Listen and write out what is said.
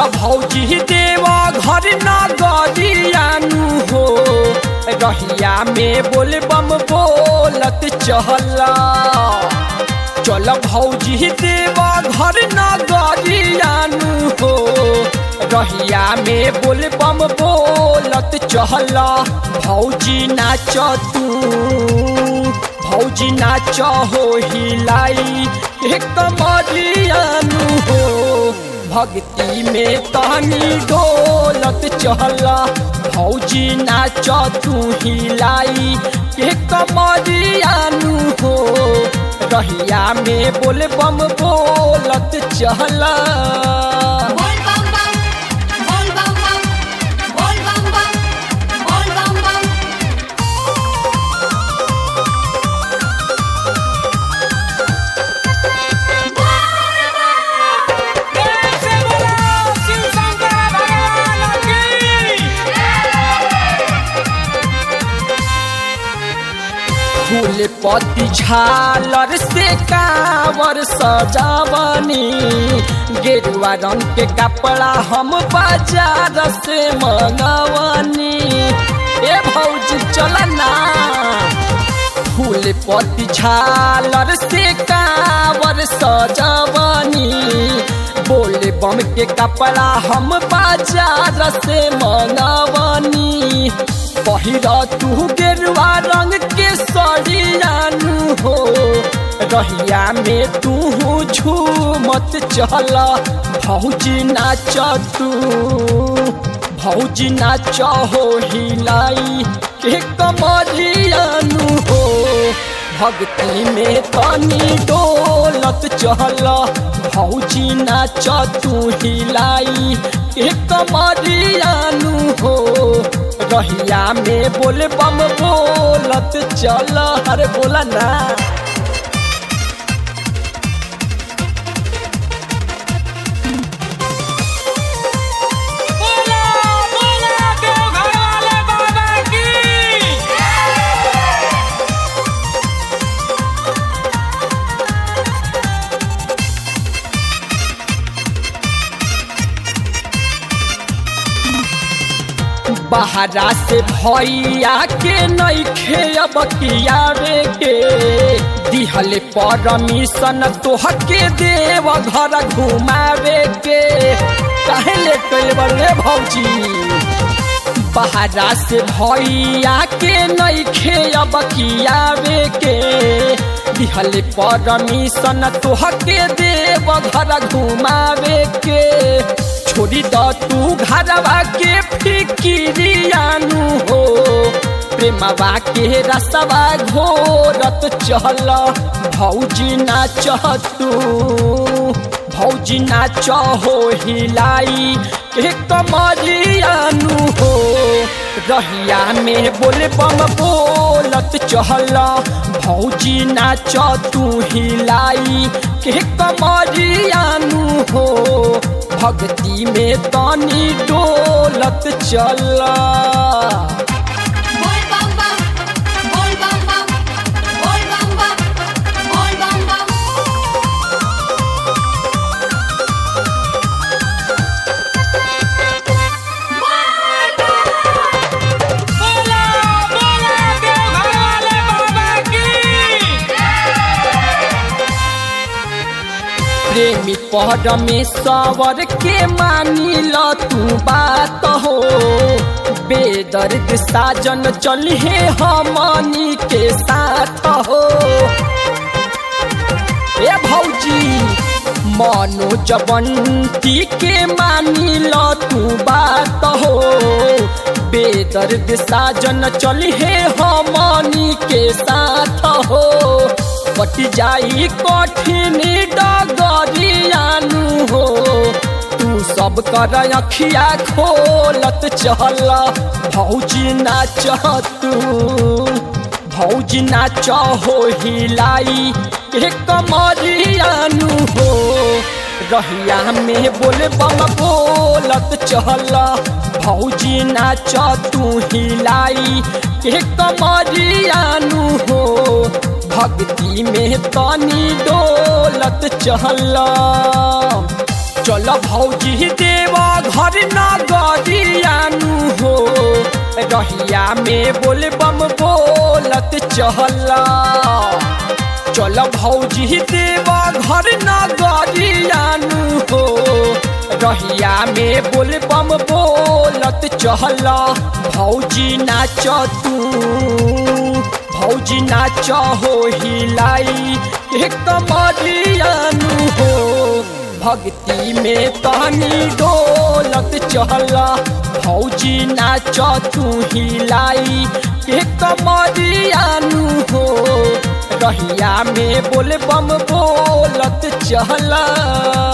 भौजी देव घर न गरियानु हो रहिया में बोल बम बोलत चहला चल भौजी देव घर न गरियानु हो रहिया में बोल बम बोलत चहला भौजी नाच तू भौजी नाच हो हिलाई एक मरियानु हो भक्ति में तानी डोलत चहला भौजी नाच तू हिलाई एक मरियानु हो रहिया में बोल बम बोलत चहला बोल बम बम बोल बम बम बोल बम बम बोल बम बम फूल पत्ती झालर से कावर सजावनी गेरुआ रंग के कपड़ा हम बाजार से मंगवनी ए भौजी चल ना फूल पत्ती झालर से कावर सजावनी बोले बम के कपड़ा हम बाजार से मंगवनी पहिरा तू गेरुआ रंग के सड़ियानु हो रहिया में तू झूमत चल भौजी नाच तू भौजी नाच हो हिलाई के कमरियानु हो भक्ति में तनी डोलत चल भौजी नाच तू हिलाई के कमरियानु हो रहिया में बोल बम बोलत चल अरे बोला ना बोला बोला देव घर वाले बाबा की बहरा से भैया के नैखे अब कियावे के दिहले परमिशन तोहके देव घर घुमावे के काहे ले कइल बड़े भौजी बहरा से भैया के नैखे अब कियावे के दिहले परमिशन तोहके देव घर घुमावे के छोड़ी द तू घरवा के फिकिरियानु हो प्रेमवा के रसवा घोरत चल भौजी नाच तू भौजी नाच हो हिलाई के कमरियानु हो रहिया में बोल बम बोलत चहल भौजी नाच तू हिलाई के कमरियानु हो भक्ति में तनी डोलत चला बोल बम बम बोल बम बम बोल बम बम बोल बम बम बोला बोला देव घर वाले बाबा की प्रेमी परमेश्वर के मानी ल तू बात हो बेदर्द साजन चलिए हमनी के साथ हो ए भौजी मनोज बंटी के मानी ल तू बात हो बेदर्द साजन चलिए हमनी के साथ हो कट जाई कठिन डगरियानु हो तू सब कर अखिया खोलत चल भौजी नाच तू भौजी नाच हो हिलाई के कमरियानु हो रहिया में बोल बम बोलत चल भौजी नाच तू हिलाई के कमरियानु हो भक्ति में तनी डोलत चल चल चल भौजी देवा घर न गरियानु हो रहिया में बोल बम बोलत चहला चल भौजी देवा घर न गरियानु हो रहिया में बोल बम बोलत चहला भौजी नाच तू भौजी नाच हो हिलाई एक कमरियानु हो भक्ति में तहनी डोलत चहला भौजी नाच तू हिलाई एक कमरियानु हो रहिया में बोल बम बोलत चहला